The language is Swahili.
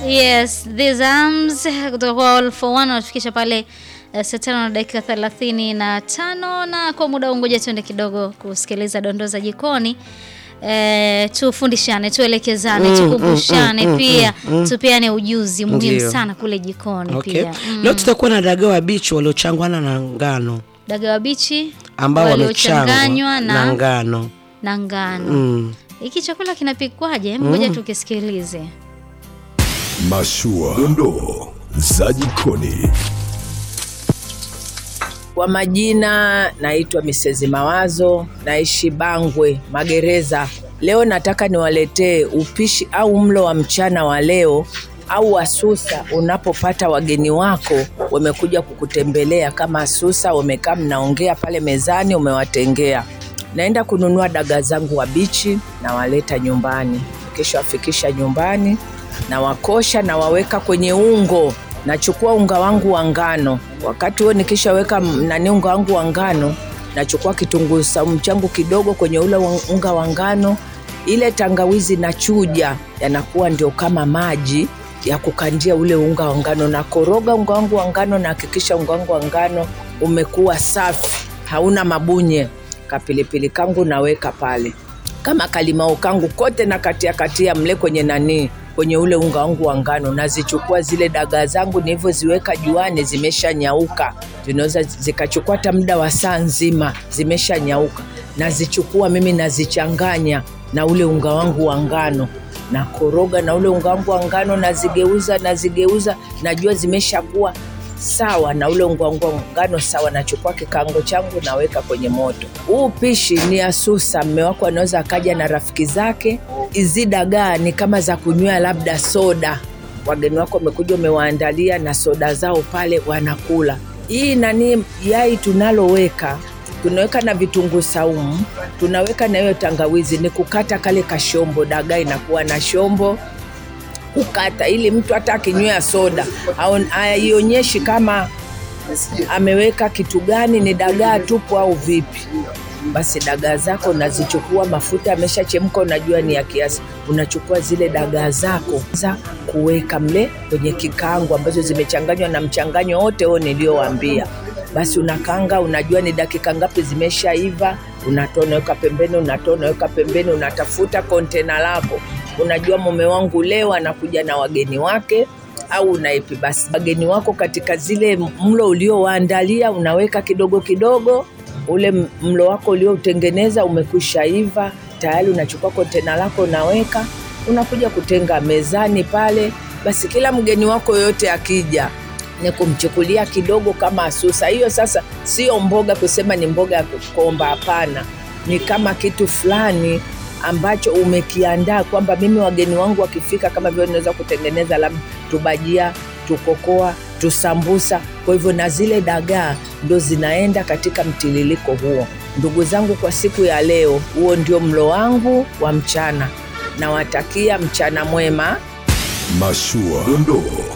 Yes, these arms kutoka kwa All for One wanatufikisha pale uh, saa tano na dakika thelathini na tano na kwa muda huu ngoja tuende kidogo kusikiliza dondoo za jikoni. Eh, tufundishane, tuelekezane, Mm, tukumbushane mm, mm, pia mm, mm. tupeane ujuzi muhimu Ndio. sana kule jikoni Okay. pia. Mm. Leo tutakuwa na dagaa wa bichi waliochangwana na ngano Dagaa wabichi ambao waliochanganywa wamechangwa na, na ngano. na ngano. Mm. Hiki chakula kinapikwaje? Hebu Ngoja tukisikilize. Mashua, dondoo za jikoni. Kwa majina naitwa Misezi Mawazo, naishi Bangwe Magereza. Leo nataka niwaletee upishi au mlo wa mchana wa leo au wasusa. Unapopata wageni wako wamekuja kukutembelea kama susa, wamekaa mnaongea pale mezani, umewatengea. Naenda kununua dagaa zangu wabichi, nawaleta nyumbani. Kisha wafikisha nyumbani, nawakosha na waweka kwenye ungo nachukua unga wangu wa ngano. Wakati huo nikishaweka m- nani unga wangu wa ngano, nachukua kitunguu saumu changu kidogo kwenye ule wa- unga wa ngano, ile tangawizi nachuja, yanakuwa ndio kama maji ya kukandia ule unga wa ngano. Nakoroga unga wangu wa ngano, nahakikisha unga wangu wa ngano umekuwa safi, hauna mabunye. Kapilipili kangu naweka pale kama kalimao kangu kote na katia katia mle kwenye nani kwenye ule unga wangu wa ngano, nazichukua zile dagaa zangu nilivyoziweka juani, zimeshanyauka, zinaweza zikachukua hata muda wa saa nzima, zimeshanyauka. Nazichukua mimi nazichanganya na ule unga wangu wa ngano, nakoroga na ule unga wangu wa ngano, nazigeuza nazigeuza, najua zimeshakuwa sawa na ule unga wangu wa ngano sawa, nachukua kikango changu naweka kwenye moto. Huu pishi ni asusa, mme wako anaweza akaja na rafiki zake. Hizi dagaa ni kama za kunywea labda soda, wageni wako wamekuja, umewaandalia na soda zao pale, wanakula. Hii nani yai tunaloweka tunaweka na vitunguu saumu, tunaweka na hiyo tangawizi, ni kukata kale kashombo, dagaa inakuwa na shombo kukata ili mtu hata akinywea soda au- haionyeshi kama ameweka kitu gani, ni dagaa tupu au vipi. Basi dagaa zako unazichukua, mafuta yameshachemka, unajua ni ya kiasi, unachukua zile dagaa zako za kuweka mle kwenye kikango ambazo zimechanganywa na mchanganyo wote huo niliowaambia. Basi unakanga, unajua ni dakika ngapi zimeshaiva, unatoa unaweka pembeni, unatoa unaweka pembeni, unatafuta kontena lako. Unajua mume wangu leo anakuja na wageni wake au unaipi basi wageni wako katika zile mlo uliowaandalia unaweka kidogo kidogo ule m- mlo wako ulioutengeneza umekwisha iva tayari unachukua kontena lako unaweka unakuja kutenga mezani pale basi kila mgeni wako yoyote akija ni kumchukulia kidogo kama asusa hiyo sasa sio mboga kusema ni mboga ya kukomba hapana ni kama kitu fulani ambacho umekiandaa kwamba mimi wageni wangu wakifika kama vile naweza kutengeneza labda tubajia tukokoa tusambusa kwa hivyo na zile dagaa ndo zinaenda katika mtiririko huo ndugu zangu kwa siku ya leo huo ndio mlo wangu wa mchana nawatakia mchana mwema Mashua, dondoo